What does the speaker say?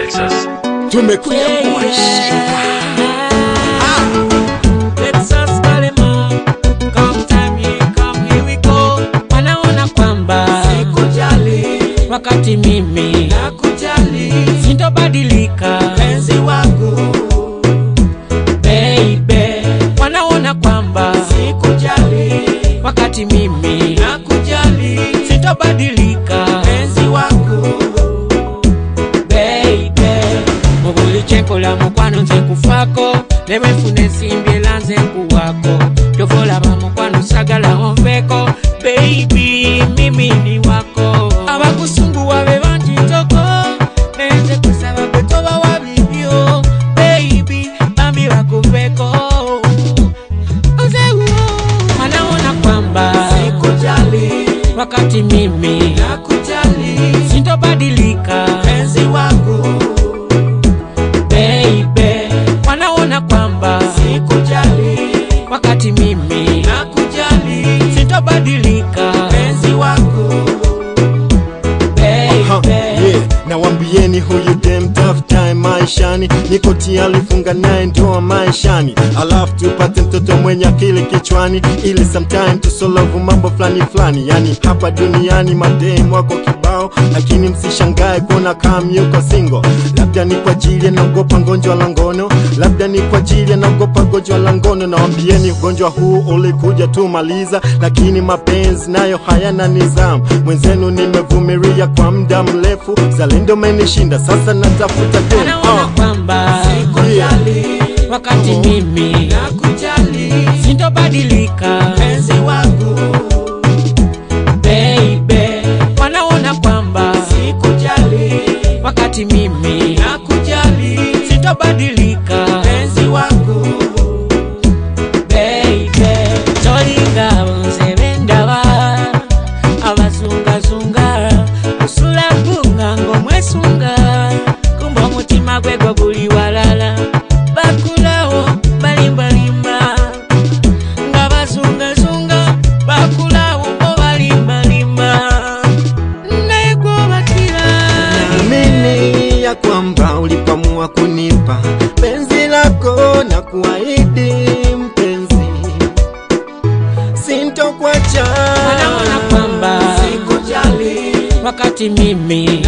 Texas. tumekuja Texas Balema, come time here, come here we go. Wanaona kwamba Sikujali, wakati mimi nakujali, sintobadilika penzi wangu. baby, wanaona kwamba Sikujali, wakati mimi nakujali, sintobadilika penzi wangu. baby, mubulichekola mukwano nze nkufako nebwenfuna ensimbi era nze nkuwako tovolaba mukwano sagala onveko baby mimi ni wako abakusunguwa be banjitoko nenze kusaba gwe tobawa bibyo baby bambi bakuveko wanaona kwamba Sikujali, wakati mimi nakujali, sintobadilika penzi wangu. baby wanaona kwamba Sikujali, wakati mimi nakujali, sitobadilika penzi wangu. Ha, baby yeah. nawambieni huyu dem tough time maishani niko tayari funga naye ndoa maishani alafu tupate mtoto mwenye akili kichwani ili sometime tusolovu mambo fulani fulani yani hapa duniani madem wako kibao lakini msishangae kuona kam yuko singo labda ni kwa ajili anaogopa ngonjwa la ngono labda ni kwa ajili anaogopa gonjwa la ngono nawambieni ugonjwa huu ulikuja tu maliza lakini mapenzi nayo hayana nizamu mwenzenu nimevumilia kwa muda mrefu zalendo menishinda sasa natafuta dem wanaona uh. kwamba Sikujali, wakati mimi nakujali, sitobadilika penzi wangu. baby wanaona kwamba Sikujali, wakati mimi nakujali, sitobadilika penzi wangu. baby tolinga bonse bendaba abazungazunga kusula gunga ng'omwesunga kumba omutima gwe gwo guli walala bakulawo balimbalimba nga bazungazunga bakulawo bo balimbalimba naye gwobakira naamini ya kwamba ulipamua kunipa penzi lako na kuahidi mpenzi sintokwacha wanaona kwamba Sikujali, wakati mimi